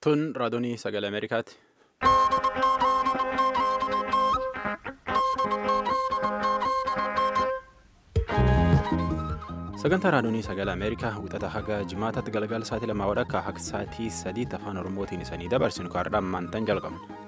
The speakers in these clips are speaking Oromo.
Tun raadiyoo sagalee Ameerikaati. Sagantaa raadiyoo sagalee Ameerikaa wixata haga jimaataatti galgala sa'aatii lamaa wadhakka akka sa'aatii sadiitti afaan Oromootiin isanii dabarsinu kaardhaan maantaan jalqabna.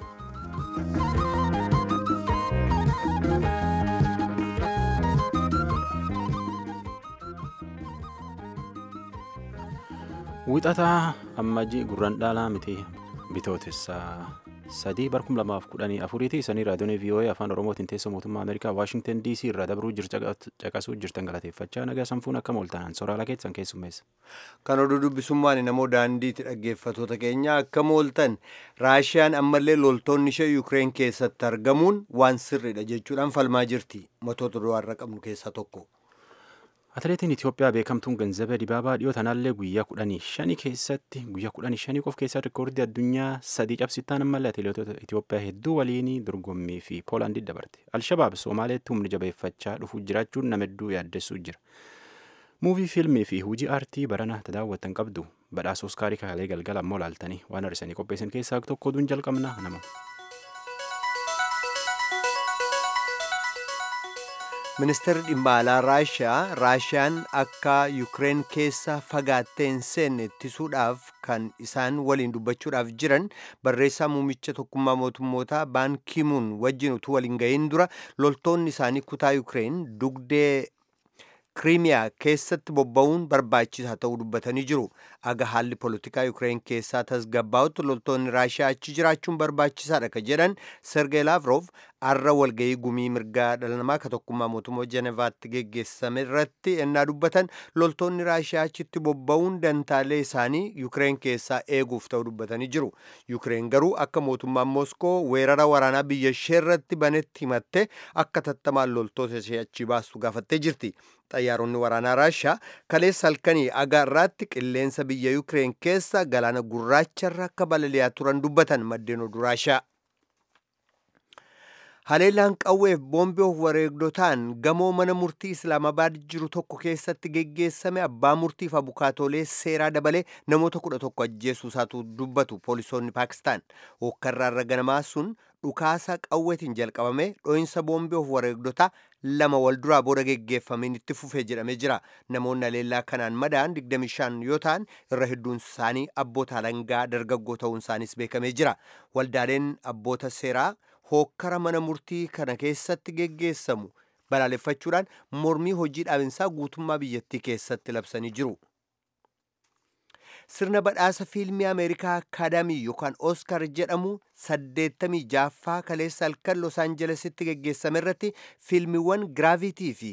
Wixataa ammajii gurraan dhaalaa miti bitootessaa sadii barkum lamaaf kudhanii afuriiti isanii raadiyoon VOA afaan oromootiin teessoo mootummaa ameerikaa waashingtan dc irraa dabruu caqasuu jirtan galateeffachaa nagaa sanfuun akka mooltanaan sooraalaa keessan keessummeessa. Kan oduu dubbisummaan namoo daandiitti dhaggeeffatoota keenya akka mooltan raashiyaan ammallee loltoonni ishee yuukireen keessatti argamuun waan sirriidha jechuudhaan falmaa jirti matoota du'aarra qabnu keessaa tokko. Atileetiin Itoophiyaa beekamtuun Ganzabee Dibaabaa dhiyoo tanaallee guyyaa kudhanii shanii keessatti guyyaa kudhanii shanii qof keessatti rikoordii addunyaa sadii cabsittaan ammallee atileetota Itoophiyaa hedduu waliin dorgommii fi Poolaandii dabarte. Alshabaab Somaaleetti humni jabeeffachaa dhufuu jiraachuun nama hedduu yaaddessuu jira. Muuvii fiilmii fi hojii aartii barana daawwattan qabdu badhaasa Oskaarii kaalee galgala ammoo laaltanii waan har'isanii qopheessan keessaa tokko oduun jalqabna nama. ministeerri dhimma alaa raashiyaa raashiyaan akka yuukireen keessa fagaattee hin seenne ittisuudhaaf kan isaan waliin dubbachuudhaaf jiran barreessaa muumicha tokkummaa mootummootaa baan kiimuun wajjin utuu waliin gahin dura loltoonni isaanii kutaa yuukireen dugdee kiriimiyaa keessatti bobba'uun barbaachisaa ta'uu dubbatanii jiru aga haalli poolitikaa yuukireen keessaa tasgabbaa'utti loltoonni raashiyaa achi jiraachuun barbaachisaadha ka jedhan sergey laavrov arra walga'ii gumii mirgaa dhala namaa ka tokkummaa mootummaa jenevaatti geggeessame irratti ennaa dubbatan loltoonni raashiyaa achitti bobba'uun dantaalee isaanii yuukireen keessaa eeguuf ta'uu dubbatanii jiru yuukireen garuu akka mootummaan mooskoo weerara waraanaa biyya ishee irratti banetti himatte akka tattamaan loltoota ishee achi baastu gaafattee jirti xayyaaronni waraanaa raashiyaa kaleessa halkanii aga irraatti qilleensa biyya yuukireen keessa galaana gurraacharra akka balali'aa turan dubbatan maddeen oduu raashiyaa haleellaan qawweef boombii of wareegdotaan gamoo mana murtii islaamabaad jiru tokko keessatti geggeessame abbaa murtiif abukaatoolee seeraa dabalee namoota kudha tokko ajjeesuu isaatu dubbatu poolisoonni paakistaan hokkarraarra ganamaa sun dhukaasa qawweetiin jalqabame dho'insa boombii of wareegdotaa lama wal duraa booda geggeeffameen itti fufee jedhamee jira namoonni haleellaa kanaan madaan 25 yoo ta'an irra hedduun isaanii abboota alangaa dargaggoo ta'uun isaaniis beekamee jira waldaaleen abboota seeraa hookkara mana murtii kana keessatti geggeessamu balaaleffachuudhaan mormii hojii dhaabinsaa guutummaa biyyattii keessatti labsanii jiru. sirna badhaasa fiilmii ameerikaa akaadaamii yookaan oskar jedhamu 86ffaa kaleessa halkan los aanjelesitti geggeessame irratti fiilmiiwwan giraavitii fi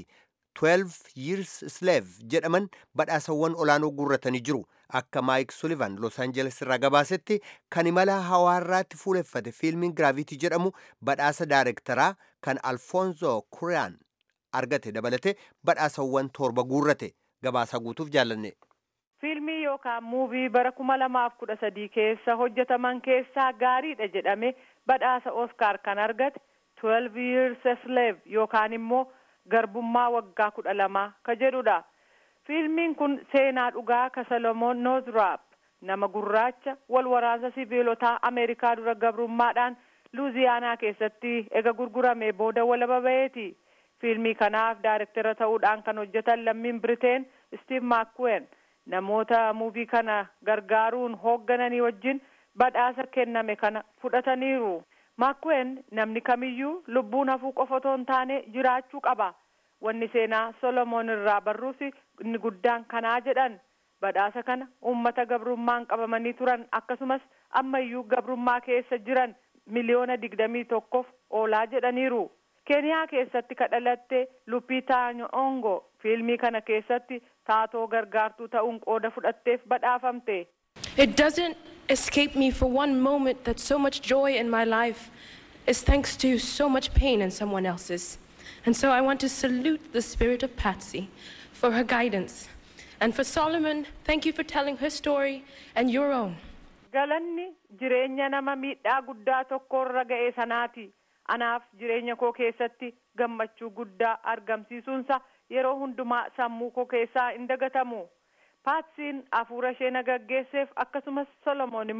12 years slave jedhaman badhaasawwan olaanoo guurratanii jiru akka maayik sulivan los aanjeles irraa gabaasetti kan imala hawaarraatti fuuleffate fiilmiin giraavitii jedhamu badhaasa daarektaraa kan alfoonzo kuriyaan argate dabalate badhaasawwan torba guurrate gabaasaa guutuuf jaallanne. fiilmii yookaan muuvii bara kuma lamaaf kudha sadii keessa hojjetaman keessaa gaariidha jedhame badhaasa oskaar kan argate 12 years a slave yookaan immoo garbummaa waggaa kudha lamaa ka jedhudha fiilmiin kun seenaa dhugaa ka salomoon noozraap nama gurraacha wal waraansa siviilotaa ameerikaa dura gabrummaadhaan luuziyaanaa keessatti ega gurgurame booda walaba ba'eeti fiilmii kanaaf daarektara ta'uudhaan kan hojjetan lammiin biriteen stiiv maakuwen namoota muuvii kana gargaaruun hooggananii wajjin badhaasa kenname kana fudhataniiru maakuwen namni kamiyyuu lubbuun hafuu qofa otoo hin taane jiraachuu qaba wanni seenaa solomoon irraa barruus inni guddaan kanaa jedhan badhaasa kana ummata gabrummaan qabamanii turan akkasumas ammayyuu gabrummaa keessa jiran miliyoona digdamii tokkoof oolaa jedhaniiru keeniyaa keessatti kadhalatte lupitaa nyongo fiilmii kana keessatti taatoo gargaartuu ta'uun qooda fudhatteef badhaafamte. It doesn't escape me for one moment that so much joy in my life is thanks to so much pain in someone else's. And so I want to salute the spirit of Patsy for her guidance. And for Solomon, thank you for telling her story and your own. Galanni jireenya nama miidhaa guddaa tokkorra ga'e sanaati. Anaaf jireenya koo keessatti gammachuu guddaa argamsiisuunsa yeroo hundumaa sammuu koo keessaa hin dagatamu. Paatsiin hafuura ishee na gaggeesseef akkasumas Solomoon immoo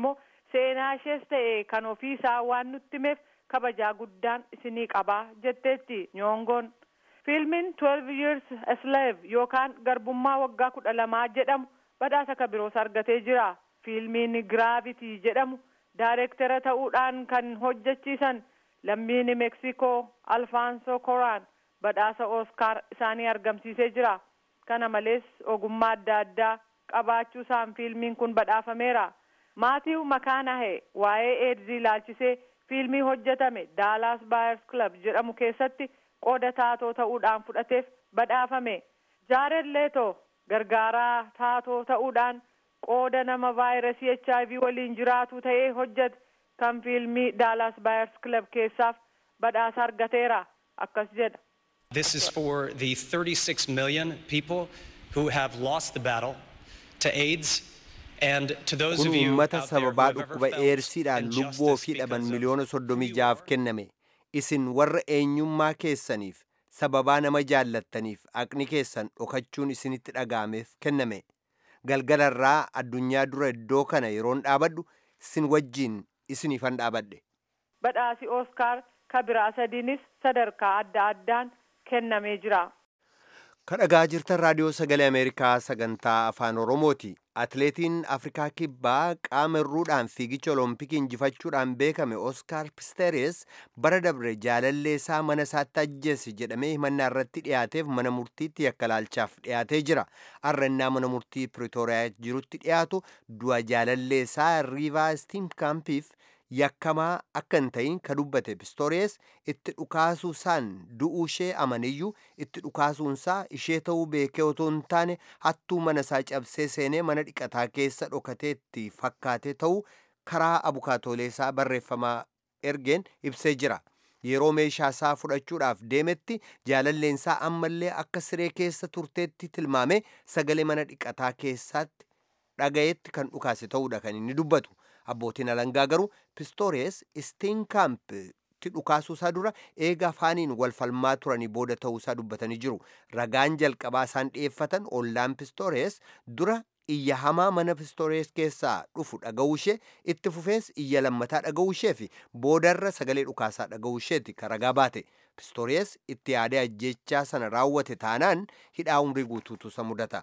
seenaa ishees ta'e kan ofiisaa waan nutti himeef kabajaa guddaan isinii qabaa jetteetti nyoongoon fiilmiin 12 years a slave yookaan garbummaa waggaa kudha lamaa jedhamu badhaasa kabiroos argatee jira fiilmiin giraavitii jedhamu daayireektara ta'uudhaan kan hojjechiisan lammiin meeksikoo alfaanso koraan badhaasa ooskaar isaanii argamsiisee jira kana malees ogummaa adda addaa qabaachuu isaan fiilmiin kun badhaafameera maatiiw makaanahe waa'ee eedzii ilaalchisee fiilmii hojjetame daalaas baayers club jedhamu keessatti qooda taatoo ta'uudhaan fudhateef badhaafame jaared leeto gargaaraa taatoo ta'uudhaan qooda nama vaayirasii hiv waliin jiraatu ta'ee hojjete kan fiilmii daalaas baayers club keessaaf badhaasa argateera akkas jedha This is for the 36 million people who have lost the battle to AIDS. And to those kun of you uummata out there who sababaa have ever dhukkuba felt eersiidhaan lubbuu ofii injustice dhaban because of miliyoona soddomii who you jaaf are, kenname isin warra eenyummaa keessaniif sababaa nama jaallattaniif aqni keessan dhokachuun isinitti dhaga'ameef kenname galgalarraa addunyaa dura iddoo kana yeroon dhaabadhu isin wajjiin isiniifan dhaabadhe badhaasi ooskaar kabiraa sadiinis sadarkaa adda addaan kennamee jira kadhagaa jirtan raadiyoo sagalee ameerikaa sagantaa afaan oromooti atleetiin afrikaa kibbaa qaama irruudhaan fiigicha olompikii injifachuudhaan beekame oskaar pisteeres bara dabre jaalallee isaa mana isaatti ajjeese jedhamee himannaa irratti dhiyaateef mana murtiitti yakka laalchaaf dhiyaatee jira arrannaa mana murtii piritooriyaa jirutti dhiyaatu du'a jaalallee isaa riivaa stiimkaampiif yakkamaa akka hin ta'in ka dubbate pistoores itti dhukaasuu isaan du'uu ishee amaniyyuu itti dhukaasuunsaa ishee ta'uu beekee otoo hin taane hattuu mana isaa cabsee seenee mana dhiqataa keessa dhokatee itti fakkaatee ta'uu karaa abukaatoolee isaa barreeffamaa ergeen ibsee jira yeroo meeshaa isaa fudhachuudhaaf deemetti jaalalleensaa ammallee akka siree keessa turteetti tilmaame sagalee mana dhiqataa keessaatti dhagayetti kan dhukaase ta'uudha kan inni dubbatu abbootiin alangaa garuu pistoores istiinkaampitti dhukaasuusaa dura eega afaaniin wal falmaa turanii booda ta'uusaa dubbatanii jiru ragaan jalqabaa isaan dhi'eeffatan ollaan pistoores dura iyya hamaa mana pistoores keessaa dhufu dhaga'uu ishee itti fufees iyya lammataa dhaga'uu ishee fi boodarra sagalee dhukaasaa dhaga'uu isheeti ka ragaa baate pistoores itti yaadee ajjechaa sana raawwate taanaan hidhaa umrii guutuutu isa mudata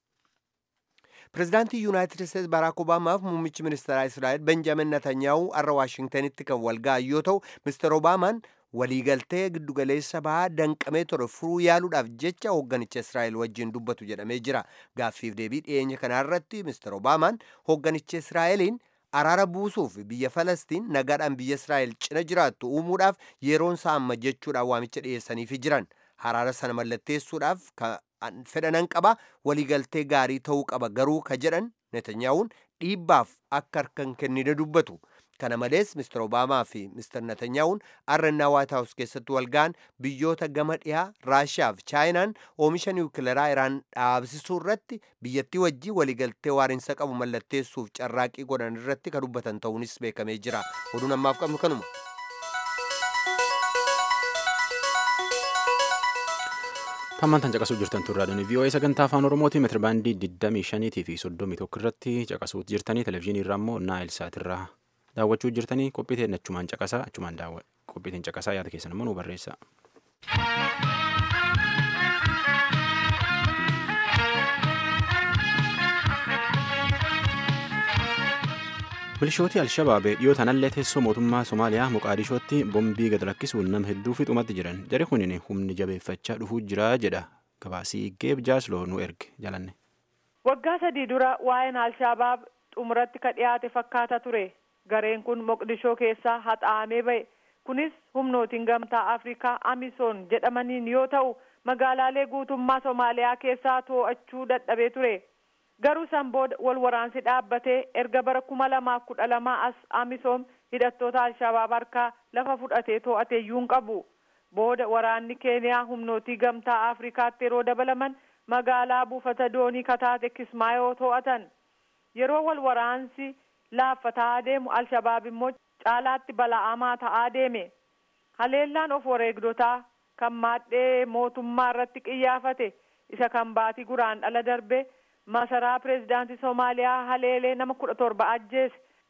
pirezidaantii yuunaayitid isteetsi baaraak obaamaaf muummichi ministeeraa israa'el benjaamin netanyaa'u har'a waashingtanitti kan wal ga'an yoo ta'u mister obaamaan waliigaltee giddugaleessa bahaa danqamee ture furuu yaaluudhaaf jecha hoogganicha israa'el wajjin dubbatu jedhamee jira gaaffiif deebii dhiyeenya kanarratti mister obaamaan hoogganicha israa'eliin araara buusuuf biyya falastiin nagaadhaan biyya israa'el cina jiraattu uumuudhaaf yeroon isaa amma jechuudhaan waamicha dhiyeessaniifi jiran araara sana mallatteessuudhaaf fedhanan qaba waliigaltee gaarii ta'uu qaba garuu ka jedhan netanyaa'uun dhiibbaaf akka harkan kennine dubbatu kana malees mister obaamaa fi mister netanyaa'uun arrannaa waayit haawus keessatti walga'an biyyoota gama dhiyaa raashiyaa fi chaayinaan oomisha niwukileeraa iraan dhaabsisuu irratti biyyattii wajjii waliigaltee waariinsa qabu mallatteessuuf carraaqii godhan irratti ka dubbatan ta'uunis beekamee jira oduun ammaaf qabnu kanuma. Hammaan tan caqasuu jirtan turraadhaan VOA sagantaa afaan Oromooti meetira baandii 25 fi 31 irratti caqasuu jirtanii televizyiinii irraa immoo naayil saatirraa daawwachuu jirtanii qophii ta'e achumaan caqasaa achumaan daawwa qophii ta'e caqasaa yaada keessan immoo nu barreessa. Milishooti Alshabaabee dhiyoo tanallee teessoo mootummaa Somaaliyaa Moqaadishootti bombii gad lakkisuun nama hedduu fixumatti jiran jari kunin humni jabeeffachaa dhufuu jira jedha gabaasii geeb jaasloo nu erge jalanne. waggaa sadii dura waa'een alshabaab xumuratti ka dhiyaate fakkaata ture gareen kun moqdishoo keessaa haxaa'amee ba'e kunis humnootiin gamtaa afrikaa amisoon jedhamaniin yoo ta'u magaalaalee guutummaa somaaliyaa keessaa to'achuu dadhabee ture garuu san booda wal waraansi dhaabbatee erga bara kuma lamaaf kudha lamaa as amisoom hidhattoota alshabaab harkaa lafa fudhatee to'ate iyyuu hin qabu booda waraanni keeniyaa humnootii gamtaa afrikaatti yeroo dabalaman magaalaa buufata doonii kataate kismaayoo to'atan yeroo wal waraansi laaffataa deemu alshabaab immoo caalaatti bala'amaa ta'aa deeme haleellaan of wareegdotaa kan maadhee mootummaa irratti qiyyaafate isa kan baatii guraan dhala darbe masaraa pireezidaantii soomaaliyaa haleelee nama kudha torba ajjeese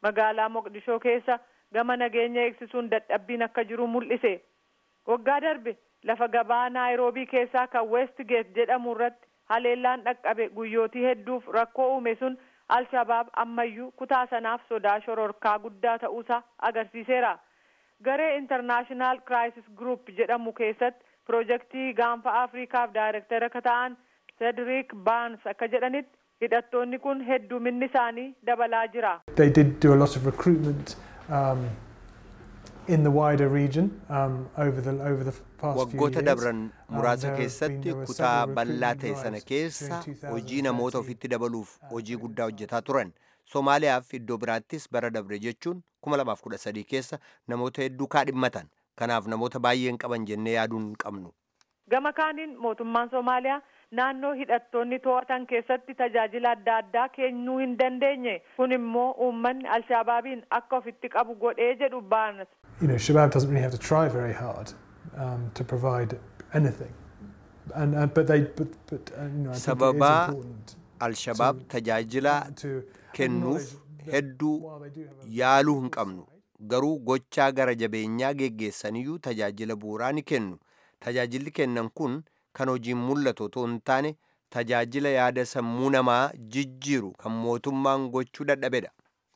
magaalaa moqdishoo keessa gama nageenya eegsisuun dadhabbiin akka jiru mul'ise waggaa darbe lafa gabaa naayiroobii keessaa kan westgeet jedhamu irratti haleellaan dhaqqabe guyyootii hedduuf rakkoo uume sun alshabaab ammayyuu kutaa sanaaf sodaa shororkaa guddaa ta'uusaa agarsiiseera garee intarnaashinaal kiraayisis gruup jedhamu keessatti piroojeektii gaanfa afriikaaf daayirektara akka ta'an sedriik baans akka jedhanitti hidhattoonni kun hedduminni isaanii dabalaa jira. They did do a lot of recruitment um, in the wider region um, over the over the past few waggoota years. dabran Um, muraasa there have been- keessatti there were kutaa several bal'aa recruitment ta'e sana drives keessa during hojii namoota 2013. ofitti dabaluuf hojii guddaa hojjetaa turan somaaliyaaf iddoo biraattis bara dabre jechuun 2013 keessa namoota hedduu kaadhimmatan kanaaf namoota baay'een qaban jennee yaaduu hin qabnu gama kaaniin mootummaan somaaliyaa naannoo hidhattoonni to'atan keessatti tajaajila adda addaa kennuu hin dandeenye kun immoo uummanni alshabaabiin akka ofitti qabu godhee jedhu baanas You know, Shabab doesn't really have to try very hard um, to provide anything, and uh, but they but but uh, you know, I think it is Sababa important alshabaab to- tajaajila to kennuuf acknowledge that hedduu while they do have a yaaluu hin qabnu garuu gochaa gara jabeenyaa geggeessaniyyuu tajaajila bu'uuraa ni kennu tajaajilli kennan kun kan hojiin mul'atu otoo hin taane tajaajila yaada sammuu namaa jijjiiru kan mootummaan gochuu dadhabedha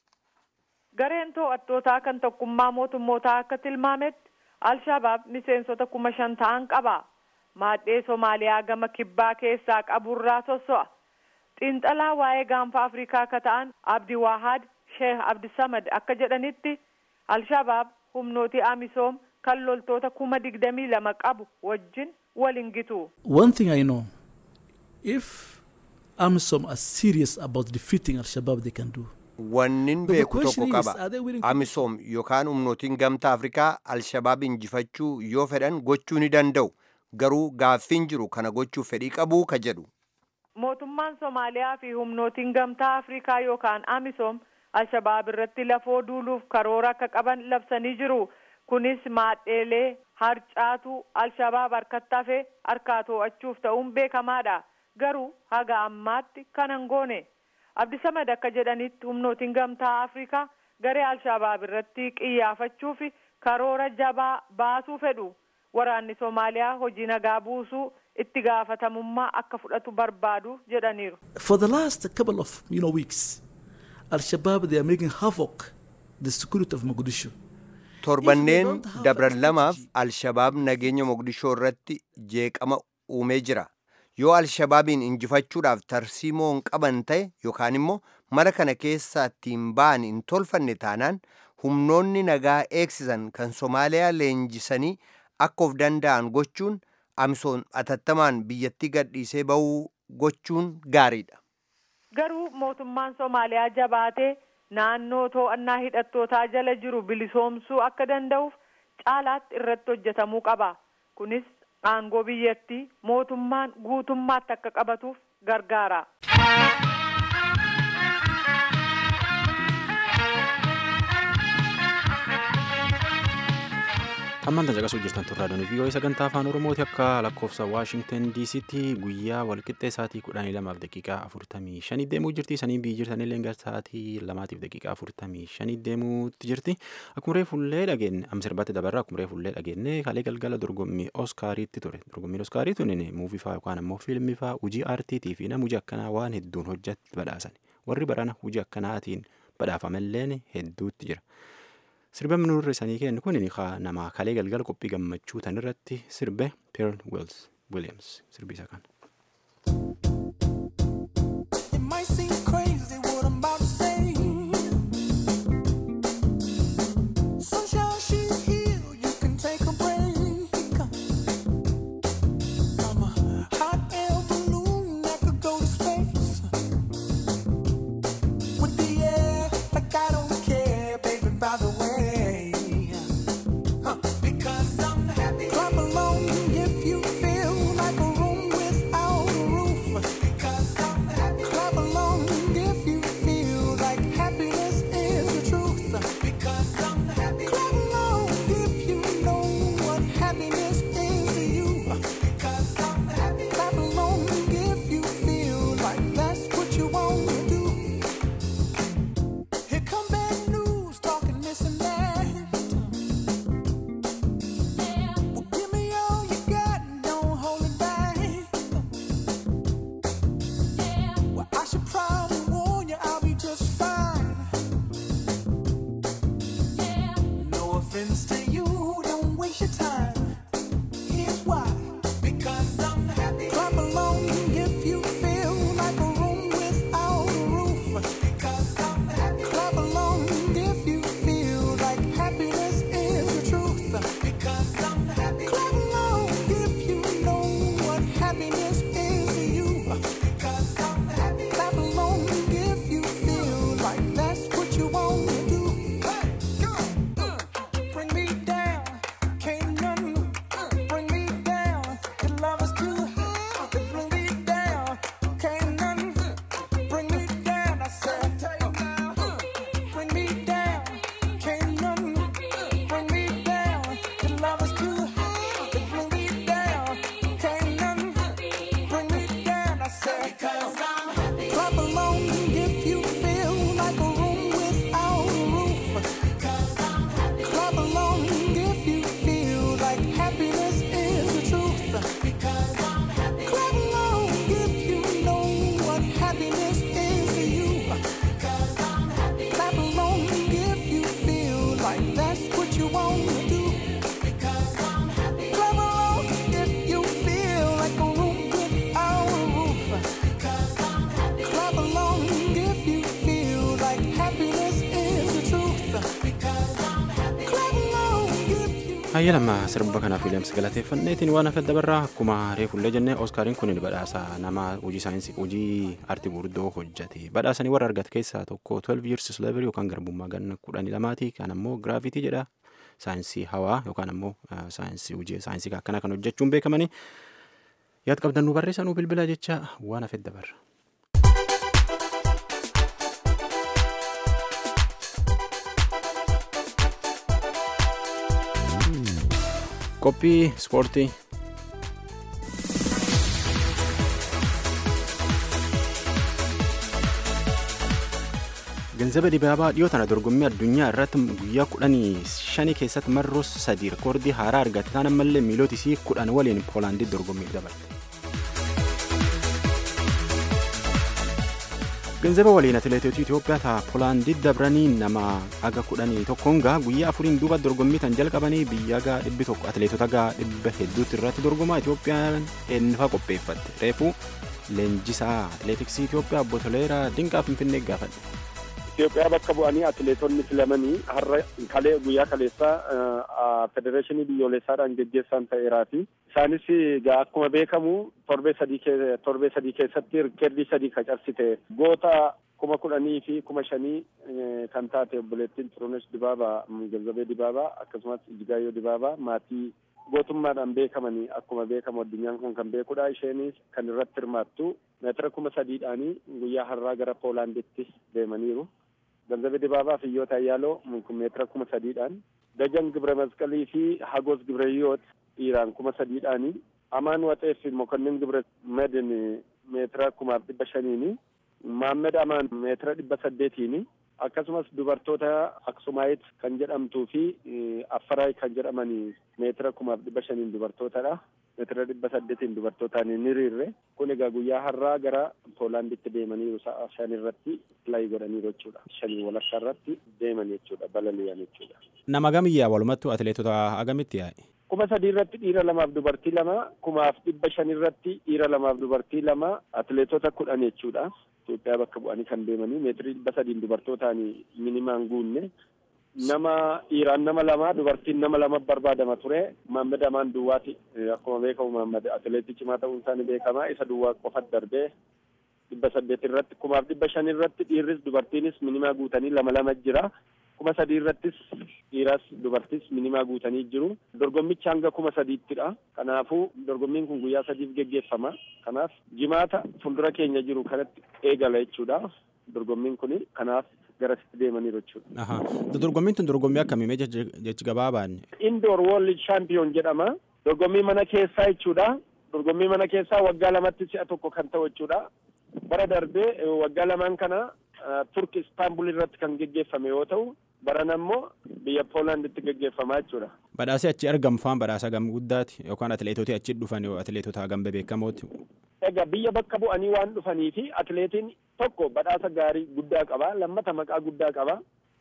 gareen to'attootaa kan tokkummaa mootummootaa akka tilmaametti alshabaab miseensota kuma shan ta'an qaba maadhee somaaliyaa gama kibbaa keessaa qaburraa sosso'a xiinxalaa waa'ee gaanfa afrikaa akka ta'an abdi waahad sheeh abdisamad akka jedhanitti alshabaab humnooti amisoom kan loltoota kuma digdamii lama qabu wajjin waliin gitu One thing I know, if AMISOM are serious about defeating Al Shabaab, they can do. wannin But the beeku tokko question is, qaba are they willing to- amisoom yookaan humnootiin gamtaa afrikaa alshabaab injifachuu yoo fedhan gochuu ni danda'u garuu gaaffiin jiru kana gochuuf fedhii qabuu ka jedhu mootummaan somaaliyaa fi humnootiin gamtaa afrikaa yookaan amisoom alshabaab irratti lafoo duuluuf karoora akka qaban labsanii jiru kunis maadheelee harcaatu alshabaab harkatti hafee harkaa to'achuuf ta'uun beekamaadha garuu haga ammaatti kan hin goone abdisamad akka jedhanitti humnootiin gamtaa afrikaa garee alshabaab irratti qiyyaafachuuf karoora jabaa baasuu fedhu waraanni soomaaliyaa hojii nagaa buusuu itti gaafatamummaa akka fudhatu barbaadu jedhaniiru. For the last couple of you know weeks, Al Shabaab they are making havoc the security of Mogadishu. torbanneen don't have dabran a lamaaf strategy- alshabaab nageenya moqdishoo irratti jeeqama uumee jira yoo alshabaabiin injifachuudhaaf tarsiimoo hin qaban ta'e yookaan immoo mara kana keessaa ittiin ba'an hin tolfanne taanaan humnoonni nagaa eegsisan kan somaaliyaa leenjisanii akka of danda'an gochuun amisoom atattamaan biyyattii gadhiisee ba'uu gochuun gaariidha. Garuu mootummaan Somaaliyaa jabaatee naannoo to'annaa hidhattootaa jala jiru bilisoomsuu akka danda'uuf caalaatti irratti hojjetamuu qaba. Kunis aangoo biyyattii mootummaan guutummaatti akka qabatuuf gargaara. Ammaan tan caqasuu jirtan turraa doonii vii'oo'ee sagantaa afaan oromooti akka lakkoofsa waashingtan diisitti guyyaa walqixxee sa'aatii kudhanii lamaaf daqiiqaa afurtamii shanii deemuu jirti sanii biyyi jirtanillee gara sa'aatii lamaatiif daqiiqaa afurtamii shanii deemuutti jirti akkuma reefullee dhageenye amma sirbaatti dabarra akkuma reefullee dhageenye kalee galgala dorgommii oskaariitti ture dorgommiin oskaarii tunin muuvii faa yookaan ammoo fiilmii faa hojii aartiitii fi nama hojii akkanaa waan hedduun hojjatti badhaasan warri barana hojii akkanaatiin badhaafamalleen hedduutti jira. Sirbaan nurri sanii kennu kun nama kalee galgala qophii gammachuu tan irratti sirbe Pearl Wills Williams sirbi isa kan. It might seem crazy what I'm about to say. Sunshine, she's here. You can take a break. I'm a hot air balloon that could go to space. With the air, like I don't care, baby, by the way. Huh. Because I'm happy. Clap along if you feel like a room with Hayya lama sirba kanaaf Wiiliyaams galateeffanneetiin waan hafe dabarraa akkuma reefullee jennee Ooskaariin kun badhaasa nama hojii saayinsii hojii aartii gurguddoo hojjete. Badhaasanii warra argate keessaa tokko 12 years slavery yookaan garbummaa ganna kudhanii lamaati. Kan ammoo giraafitii jedha. Saayinsii hawaa yookaan ammoo saayinsii hojii saayinsii akkanaa kan hojjechuun beekamanii. Yaad qabdan nu barreessaa nu bilbila jecha waan hafe dabarra. Qophii ispoortii. Ganzaba dibaabaa dhiyoo tana dorgommii addunyaa irratti guyyaa kudhanii shanii keessatti marroo sadii rikoordii haaraa argate taan ammallee miiloota isii kudhan waliin poolaanditti dorgommiif dabarte. Ganzaba waliin atileetota Itoophiyaa ta'a Poolaandii dabranii nama aga kudhanii tokkoon gaa guyyaa afuriin duuba dorgommii tan jalqabanii biyya gaa dhibbi tokko atileetota gaa dhibba hedduutti irratti dorgomaa Itoophiyaan eenyufaa qopheeffatte. Reefuu leenjisaa atileetiksii Itoophiyaa obbo Toleeraa Dinqaa Finfinnee gaafadhe. Itoophiyaa bakka bu'anii atileetonni filamanii har'a kalee guyyaa kaleessaa federeeshinii biyyoolessaadhaan geggeessan ta'eeraati. Isaanis egaa akkuma beekamu torbee sadii torbee sadii keessatti rikeerdii sadii qacarsite goota kuma kudhanii fi kuma shanii kan taate obboleettiin Xirunesh Dibaabaa Ganzabee Dibaabaa akkasumas Ijigaayyoo Dibaabaa maatii gootummaadhaan beekamanii akkuma beekamu addunyaan kun kan beekudha. Isheenis kan irratti hirmaattu meetira kuma sadiidhaanii guyyaa har'aa gara Poolaanditti deemaniiru. Ganzabee Dibaabaa fi Iyyoota Ayyaaloo meetira kuma sadiidhaan Dajan Gibre Masqalii fi Hagos Gibreeyyoot dhiiraan kuma sadiidhaanii Amaan Waxee fi Mokonnin Gibre Medin meetira kumaaf dhibba shaniini Maammed Amaan meetira dhibba saddeetiini akkasumas dubartoota Aksumaayit kan jedhamtuu fi Affaraay kan jedhamanii meetira kumaaf dhibba shaniin dubartootadha. meetira dhibba saddeetiin dubartootaan hin hiriirre kun egaa guyyaa har'aa gara poolaanditti deemaniiru sa'a shan irratti pilaayi godhaniiru jechuudha shanii walakkaa irratti deeman jechuudha balali'an jechuudha. Nama gamiyyaa walumattu atileetota agamitti yaa'e? kuma sadii irratti dhiira lamaaf dubartii lama kumaaf dhibba shan irratti dhiira lamaaf dubartii lama atileetota kudhan jechuudha. Itoophiyaa bakka bu'anii kan deemanii meetirii dhibba sadiin dubartootaan minimaan guunne nama dhiiraan nama lama dubartiin nama lama barbaadama ture Maammed Amaan Duwwaati akkuma beekamu Maammed atileetii cimaa ta'uun isaanii beekama isa Duwwaa qofa darbee dhibba saddeet irratti kumaaf dhibba shan irratti dhiirris dubartiinis minimaa guutanii lama lama jira kuma sadii irrattis dhiiras dubartis minimaa guutanii jiru dorgommichi hanga kuma sadiittidha kanaafuu dorgommiin kun guyyaa sadiif geggeeffama kanaaf jimaata fuuldura keenya jiru kanatti eegala jechuudha dorgommiin kun kanaaf garasitti deemaniiru jechuudha. Dorgommiin tun dorgommii akkamii jechi gabaabaan? Indoor World Champion jedhama. Dorgommii mana keessaa jechuudha. Dorgommii mana keessaa waggaa lamatti si'a tokko kan ta'u jechuudha. Bara darbee waggaa lamaan kana Turk Istaanbul irratti kan geggeeffame yoo ta'u baran ammoo biyya Poolaanditti geggeeffamaa jechuudha. Badhaasii achi argamu faan badhaasa gam guddaati yookaan atileetota achi dhufan atileetota hagam beekamooti. Egaa biyya bakka bu'anii waan dhufanii fi atileetiin tokko badhaasa gaarii guddaa qaba lammata maqaa guddaa qaba.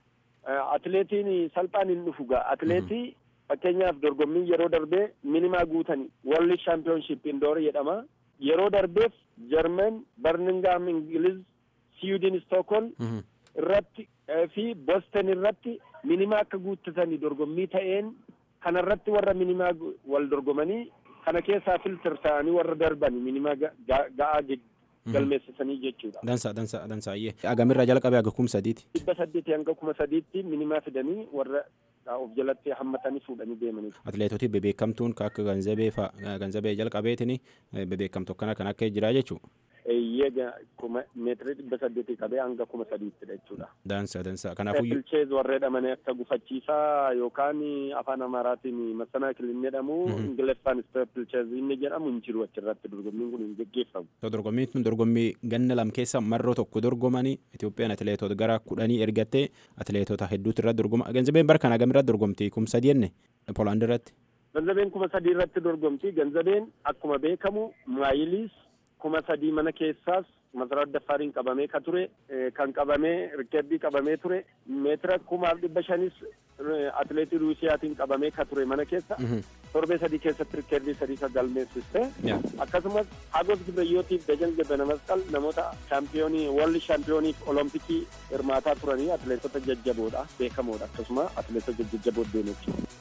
Atileetiin salphaan hin dhufu gaa atileetii fakkeenyaaf dorgommii yeroo darbee minimaa guutanii World Championship Indoor jedhama. Yeroo darbeef Jarmen, Birmingham, Ingiliz, Sweden, Stockholm irratti fi Boston irratti minimaa akka guuttatanii dorgommii ta'een kanarratti warra minimaa wal dorgomanii kana keessaa filter ta'anii warra darban minimaa ga'aa galmeessisanii jechuudha. Dansa dansa dansaayyee. Agamirraa jalqabee aga kuma sadiiti. Dhibba saddeetii hanga kuma sadiitti minimaa fidanii warra of jalatti hammatanii fuudhanii deemanii. Atileetoti bebeekamtuun akka ganzabee fa'a ganzabee jalqabeetini bebeekamtu akkana kan akka jira jechuudha. Eeyyee kuma meetirii dhibba saddeetii qabee hanga kuma sadiittidha jechuudha. Dansa dansa kanaafuu. Pilcheez warra jedhamanii akka gufachiisaa yookaan afaan amaaraatiin massanaa kilin jedhamu ingiliffaan pilcheez inni jedhamu hin jiru achirratti dorgommiin kun hin geggeeffamu. Dorgommiin kun dorgommii ganna lam keessa marroo tokko dorgomanii Itoophiyaan atileetota gara kudhanii ergattee atileetota hedduutu irratti dorgoma. Ganzabeen bara kana gamirratti dorgomti kuma sadii jenne Poolaand irratti. Ganzabeen kuma sadii irratti dorgomti. Ganzabeen akkuma beekamu maayiliis kuma sadii mana keessaas masaraa daffaariin qabamee ka ture kan qabamee rikeerdii qabamee ture meetira kumaaf dhibba shanis atileetii ruusiyaatiin qabamee ka ture mana keessa torbee sadii keessatti rikeerdii sadii ka galmeessiste akkasumas hagos gibreyootiif dajan gebena masqal namoota shaampiyoonii walli shaampiyooniif olompikii hirmaataa turanii atileetota jajjaboodha beekamoodha akkasuma atileetota jajjaboo deemechuu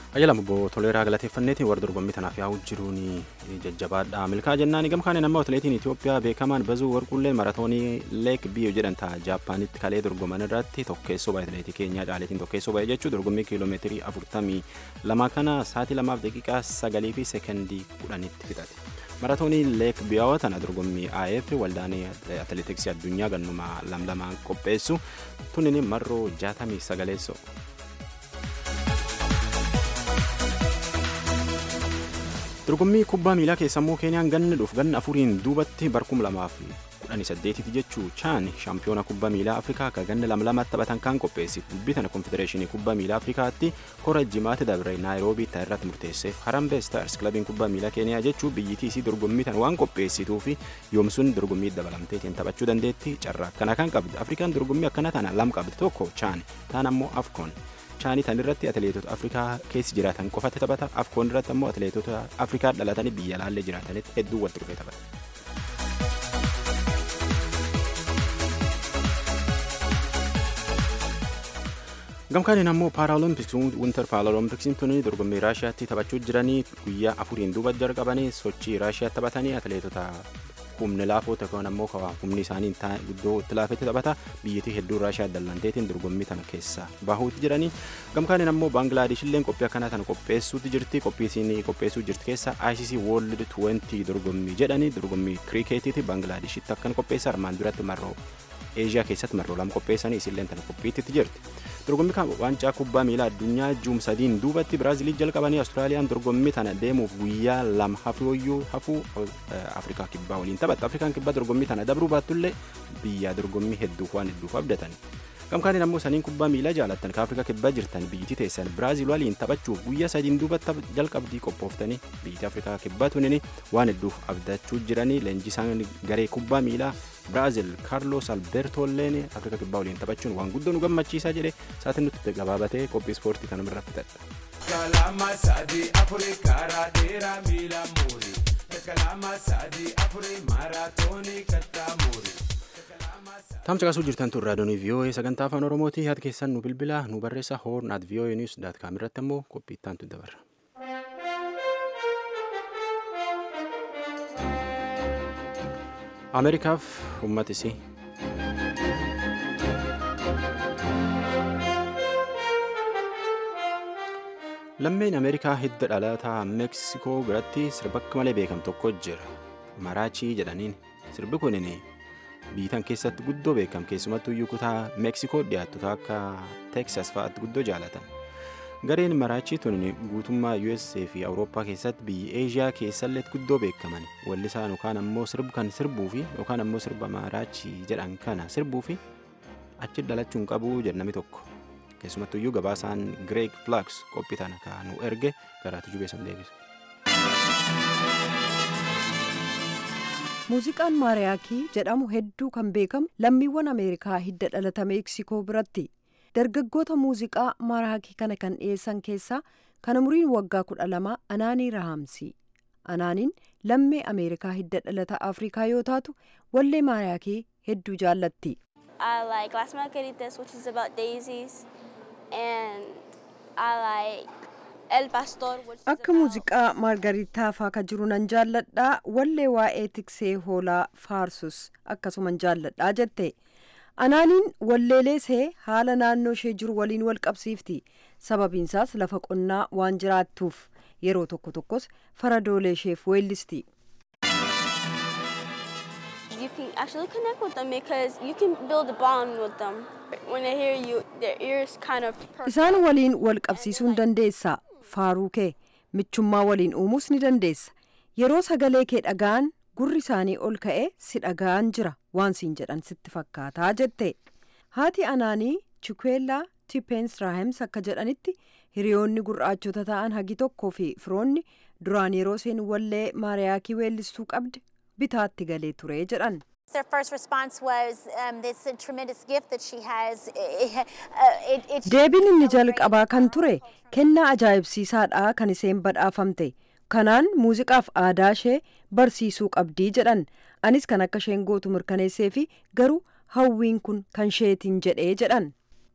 Ayyaalamu obbo Toleeraa galateeffanneetiin warra dorgommii tanaaf yaa'u jiruun jajjabaadha. Milkaa jennaan gamkaan nama atileetiin Itoophiyaa beekamaan bazuu warqullee maratoonii leek biyyoo jedhan ta'a Jaappaanitti kalee dorgoman irratti tokkeessoo baay'ee atileetii keenyaa caaleetiin tokkeessoo baay'ee jechuun dorgommii kiiloomeetirii afurtamii lama kana sa'aatii lamaaf daqiiqaa sagalii fi sekendii kudhanitti fixate. Maratoonii leek biyyoo tana dorgommii AF waldaan atileetiksii addunyaa gannuma lamlamaan qopheessu tunin marroo jaatamii sagaleessoo. dorgommii kubbaa miilaa keessammoo keeniyaan ganna dhuuf ganna afuriin duubatti barkum lamaaf kudhanii saddeetitti jechuu chaan shaampiyoona kubbaa miilaa afrikaa akka ganna lama lamatti taphatan kan qopheessite dubbii tana konfedereeshinii kubbaa miilaa afrikaatti kora jimaatti dabre naayiroobii ta'e irratti murteesseef harambe staars kilabiin kubbaa miilaa keeniyaa jechuu biyyittii isii dorgommii tana waan qopheessituu fi yoomsuun dorgommii dabalamteetiin taphachuu dandeetti carraa akkana kan qabdi afrikaan dorgommii akkana tana lam qabdi tokko chaan taan ammoo afkoon chaanii tan irratti atileetota afrikaa keessa jiraatan qofatti taphata afkoon irratti ammoo atileetota afrikaa dhalatanii biyya laallee jiraatanitti hedduu walitti dhufee taphata. gamkaaniin ammoo paaraaloompiksiin winter paaraaloompiksiin tuni dorgommii raashiyaatti taphachuu jiranii guyyaa afuriin duuba jalqabanii sochii raashiyaatti taphatanii atileetota humni laafoo ta'an ammoo humni isaanii guddoo itti laafetti taphata biyyattii hedduu raashiyaa dallanteetiin dorgommii tana keessa bahuutti jiranii gamkaaniin ammoo baangilaadesh illee qophii akkanaa tana qopheessuutti jirti qophii isiin qopheessuu jirti keessa ICC World 20 dorgommii jedhanii dorgommii kirikeetiiti baangilaadeeshitti akkan qopheessa armaan duratti marroo eeshiyaa keessatti marroo lama qopheessanii isilleen tana qophiitti jirti. dorgommii kan waancaa kubbaa miilaa addunyaa juum sadiin duubatti biraazilii jalqabanii awustiraaliyaan dorgommii tana deemuuf guyyaa lama hafooyyuu hafuu afrikaa kibbaa waliin taphatta afrikaan kibbaa dorgommii tana dabruu baattullee biyya dorgommii hedduuf waan hedduuf abdatan gamkaaniin ammoo saniin kubbaa miilaa jaalattan ka afrikaa kibbaa jirtan biyyittii teessan biraazil waliin taphachuuf guyyaa sadiin duubatti jalqabdii qophooftanii biyyittii afrikaa kibbaa tunini waan hedduuf abdachuu jiranii leenjisaan garee kubbaa miilaa biraazil kaarlos albertoolleen afrika kibbaa waliin taphachuun waan guddoo nu gammachiisaa jedhe saatiin nutti gabaabatee qophii ispoortii kana irratti fixadha. Kalama sadii afurii karaa dheeraa miila muurii. Kalama sadii afurii maaraatoonii kattaa muurii. Tamsa qasuu jirtan tun raadiyoonii VOA sagantaa afaan Oromooti yaada keessan nu bilbila nu barreessa hoorn at VOA news daat kaam irratti ammoo qophii ittaantu dabarra. ameerikaaf uummata isii lammeen ameerikaa hidda dhalataa meeksikoo biratti sirba akka malee beekamu tokko jira maraachii jedhaniin sirbi kunin biitan keessatti guddoo beekam keessumattuu iyyuu kutaa meeksikoo dhiyaattotaa akka teeksas fa'aatti guddoo jaalatan gareen maraachii tun guutummaa USA fi Awurooppaa keessatti biyya Eeshiyaa keessallee guddoo beekaman wallisaan yookaan ammoo sirbu kan sirbuu fi yookaan ammoo sirba maraachii jedhan kana sirbuu fi achi dhalachuun qabu jedhami tokko keessumattuu iyyuu gabaasaan Greg Flax qophii tana kan nu erge garaatu jubeessan deebisa. Muuziqaan maariyaakii jedhamu hedduu kan beekamu lammiiwwan Ameerikaa hidda dhalata Meeksikoo biratti. dargaggoota muuziqaa maraakii kana kan dhiyeessan keessaa kan umuriin waggaa kudha lama anaanii rahaamsi anaaniin lammii ameerikaa hidda dhalata afrikaa yoo taatu wallee maraakii hedduu jaallatti. I like Las Margaritas, which is about daisies, and I like El Pastor, which is akka muuziqaa maargaritaa faa ka jiru nan jaalladhaa wallee waa'ee tiksee hoolaa faarsus akkasuman jaalladhaa jette. anaaniin walleeleesee haala naannoo ishee jiru waliin wal qabsiifti sababiinsaas lafa qonnaa waan jiraattuuf yeroo tokko tokkos faradoolee isheef weellisti. you can actually connect with them because you can build a bond with them. When they hear you, their ears kind of perk isaan up. waliin wal qabsiisuu ni dandeessa faaruu kee michummaa waliin uumuus ni dandeessa yeroo sagalee kee dhaga'an gurri isaanii ol ka'ee si dhaga'an jira waan siin jedhan sitti fakkaataa jette haati anaanii chikuweellaa tippeens raahems akka jedhanitti hiriyoonni gurraachota ta'an hagi tokkoo fi firoonni duraan yeroo isheen wallee maariyaakii weellistuu qabde bitaatti galee ture jedhan. Their first response was, um, "This is a tremendous gift that she has." It, uh, it, it deebiin inni jalqabaa kan ture kennaa ajaa'ibsiisaadha kan isheen badhaafamte kanaan muuziqaaf aadaa ishee barsiisuu qabdii jedhan anis kan akka isheen gootu mirkaneessee fi garuu hawwiin kun kan isheetiin jedhee jedhan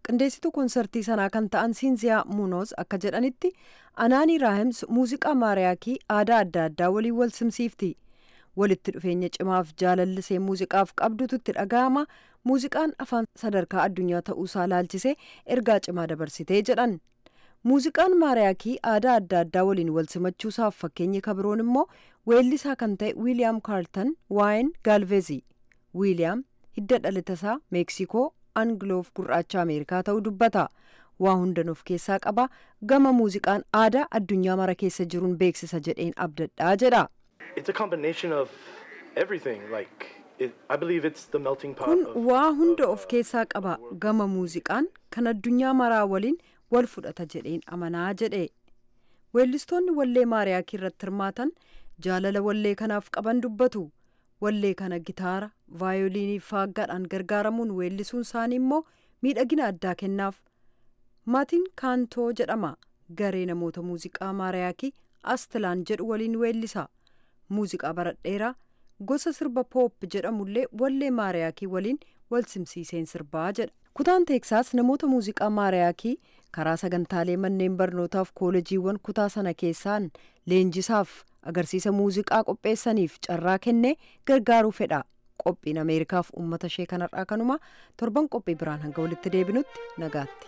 qindeessituu konsertii sanaa kan ta'an siinziyaa muunoos akka jedhanitti anaanii raahims muuziqaa maariyaakii aadaa adda addaa waliin wal simsiifti walitti dhufeenya cimaaf jaalallisee muuziqaaf qabdutu itti dhaga'ama muuziqaan afaan sadarkaa addunyaa ta'uusaa laalchisee ergaa cimaa dabarsitee jedhan muuziqaan maariyaakii aadaa adda addaa waliin wal simachuusaaf fakkeenyi kabiroon immoo weellisaa kan ta'e wiiliyaam kaartan waayin gaalveezii wiiliyaam hidda dhalatasaa meeksikoo angiloof gurraacha ameerikaa ta'uu dubbata waa hundan of keessaa qaba gama muuziqaan aadaa addunyaa mara keessa jiruun beeksisa jedheen abdadhaa jedha It's a combination of everything. Like, it, I believe it's the melting pot kun of waa hunda of keessaa qaba gama muuziqaan kan addunyaa maraa waliin wal fudhata jedheen amanaa jedhe weellistoonni wallee maariyaakii irratti hirmaatan jaalala wallee kanaaf qaban dubbatu wallee kana gitaara vaayoliinii fi faaggaadhaan gargaaramuun weellisuun isaanii immoo miidhagina addaa kennaaf maatiin kaantoo jedhama garee namoota muuziqaa maariyaakii astilaan jedhu waliin weellisa muuziqaa baradheeraa gosa sirba poop jedhamullee wallee maariyaakii waliin wal simsiiseen sirbaa jedha kutaan teeksaas namoota muuziqaa maariyaakii karaa sagantaalee manneen barnootaaf koolejiiwwan kutaa sana keessaan leenjisaaf agarsiisa muuziqaa qopheessaniif carraa kennee gargaaruu fedha qophiin ameerikaaf uummata ishee kanarraa kanuma torban qophii biraan hanga walitti deebinutti nagaatti.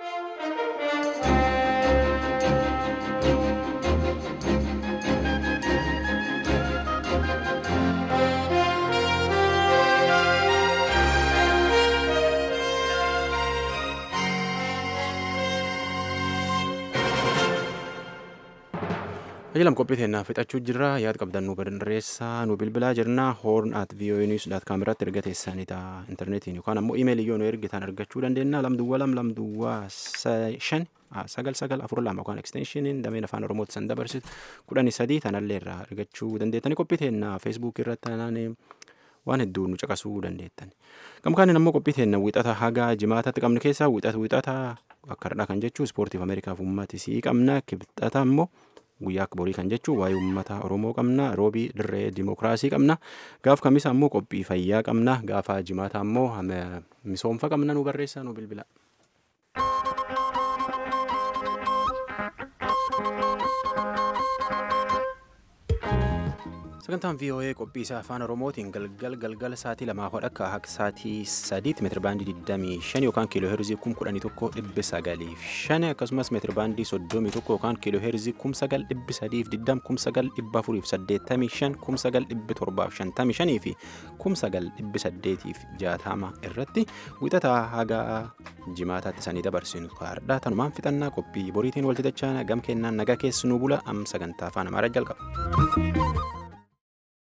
Ajalam qophii teennaa fixachuu jirra yaad qabdan nu barreessaa nu bilbilaa jirna horn at voanews dot com irratti erga teessanita intarneetiin yookaan ammoo imeelii yoo nu ergitan argachuu dandeenya lamduwwa lam lamduwwa shan sagal sagal afur lama yookaan eksteenshiniin dameen afaan oromooti san dabarsitu kudhanii sadii tanallee irraa argachuu dandeettani qophii teennaa feesbuuk irratti tanaan waan hedduu nu caqasuu dandeettan gamkaanin ammoo qophii teenna wixata haga jimaatatti qabnu keessaa wixata wixata akka dhadhaa kan jechuu ispoortiif ameerikaaf uummatisii qabna kibxata ammoo guyyaa akka borii kan jechuun waa'ee uummata oromoo qabna roobii dirree dimookiraasii qabna gaaf kamisa ammoo qophii fayyaa qabna gaafa jimaata ammoo misoomfa qabna nu barreessaa nu bilbila. sagantaan voa qophii isaa afaan oromootiin galgal galgala sa'aatii lamaa hodha akka akka sa'aatii sadiitti meetira baandii 25 yookaan kiiloo heerzii 11,905 akkasumas meetira baandii 31 yookaan kiiloo heerzii 9,320 9,485 9,755 fi 9,860 irratti wixataa haga jimaataatti sanii dabarsinu kaardhaa tanumaan fixannaa qophii boriitiin walti dachaa gam kennaan nagaa keessanuu bula am sagantaa afaan amaaraa jalqaba.